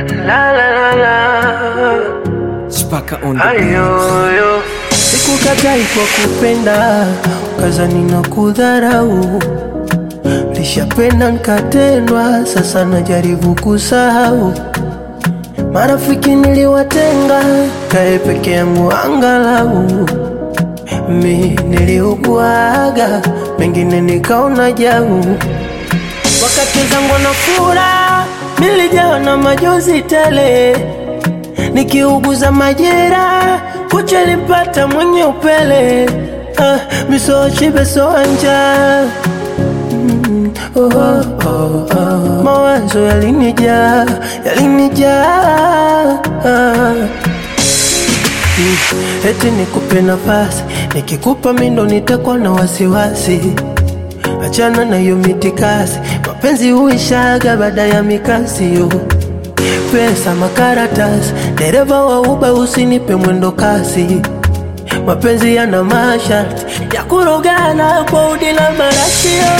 La la la la. Spaka on the Ayoyo. Sikukatai kwa kupenda, ukazani na kudharau. Lishapenda nikatendwa, sasa najaribu kusahau. Marafiki niliwatenga, kae peke yangu angalau. Mi niliuguaga, mengine nikaona jau. Wakati zangu na furaha, nilijawa na majonzi tele nikiuguza majera kucha limpata mwenye upele ah, misochibe soanja mm, oh, oh, oh. mawazo yalinijaa yalinijaa ah. Mm, eti nikupe nafasi nikikupa mindo nitakuwa na wasiwasi achana na hiyo mitikasi mapenzi huishaga baada ya mikasi yo pesa makaratasi dereva wa uba usinipe mwendo kasi mapenzi yana masharti ya kurogana kwa udi na marashio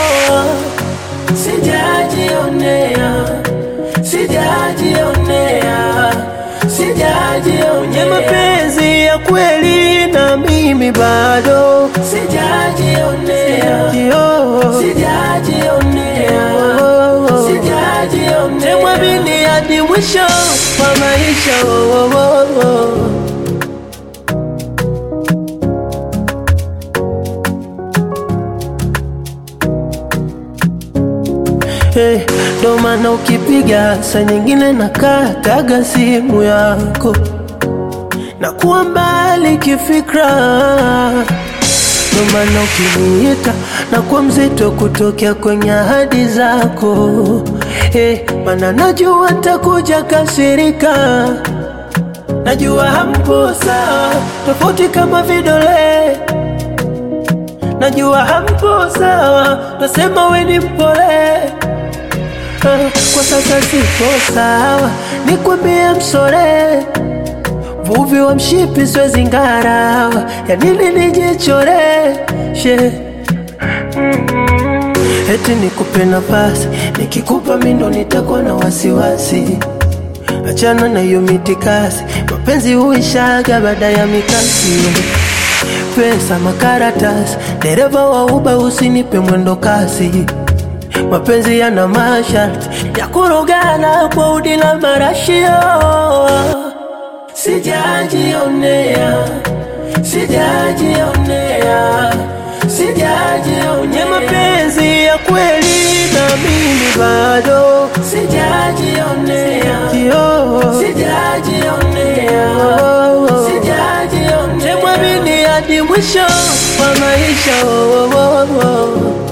sijajionea sijajionea sijajionea mapenzi ya kweli na mimi bado sijajionea sijajionea sijajionea mwamini hadi mwisho wa maisha oh, oh, oh, oh. Hey, ndo maana ukipiga saa nyingine nakataga simu yako na kuwa mbali kifikra, ndo maana ukiniita na kuwa mzito kutokea kwenye ahadi zako. Hey, maana najua ntakuja kasirika, najua hampo sawa, tofauti kama vidole najua hampo sawa, nasema we ni mpole Ah, kwa sasa sipo sawa, nikwambie msore vuvi wa mshipi siwezi ngarawa, ya nini nijichore she eti nikupe nafasi, nikikupa mindo nitakuwa na wasiwasi. Achana na hiyo mitikasi, mapenzi huishaga baada ya mikasi. Pesa makaratasi, dereva wa uba usinipe mwendo kasi. Mapenzi yana masharti ya kurogana kwa udi na marashio. Sijajionea, sijajionea, sijajionea mapenzi ya kweli na mimi bado sijajionea, sijajionea, sijajionea. Mwamini hadi mwisho wa maisha oh, oh, oh, oh.